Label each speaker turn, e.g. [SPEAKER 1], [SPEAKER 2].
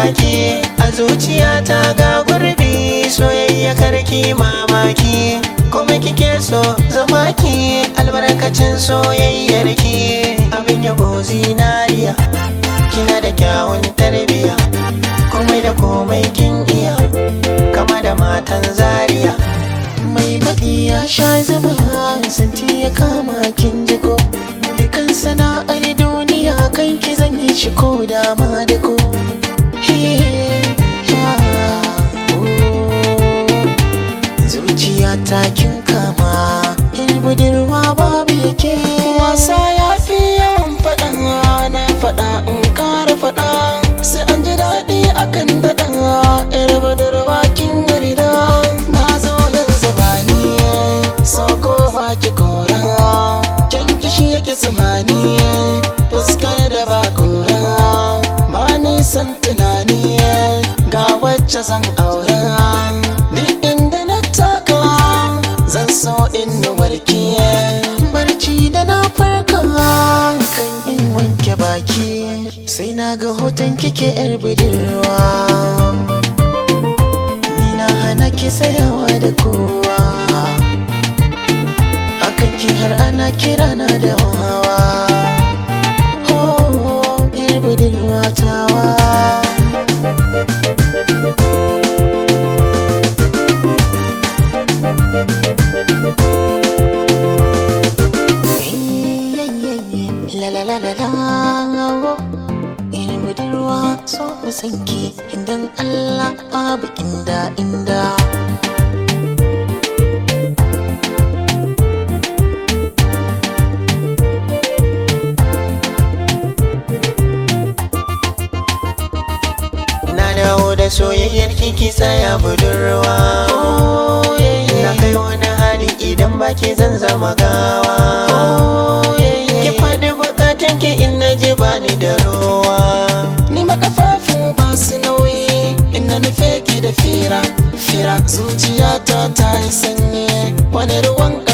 [SPEAKER 1] gaki a zuciyata ga gurbi soyayya karki mamaki kuma kike so zama ki albarkacin soyayyar ki abin yabo zinariya kina da kyawun tarbiya komai da komai kin iya kama da matan zaria mai baƙi ya sha zama santi ya kama kin jiko dukan sana'ar duniya kan ki zan yi shi ko dama da ko zuciya ta kin kama in budurwa babu yake wasa ya fi yawan faɗa na faɗa in ƙara faɗa sai an ji daɗi akan daɗa yar budurwa kin yarda na zo yanzu ba ni so ko ba ki kora can kishi yake tsammani fuskar da ba kora ba nisan tunani ga wacce zan aura duk inda na taka zan so in warke barci da na farka kan in wanke baki sai na ga hoton kike yar budurwa ni na hana ki tsayawa da kowa akan ki har ana kira na da wawa oh yar budurwa tawa La la la la la Ina budurwa so mu sanki Indan Allah babu inda inda Na dawo da soyayyar kiki tsaya budurwa Na kai wani hali idan baki zan zama gawa Ki faɗi bukatan ki in na ji bani da ruwa Ni makafafu ba su nauyi Ina nufe ki da fira Fira zuciyata ta yi sanyi Wani ruwan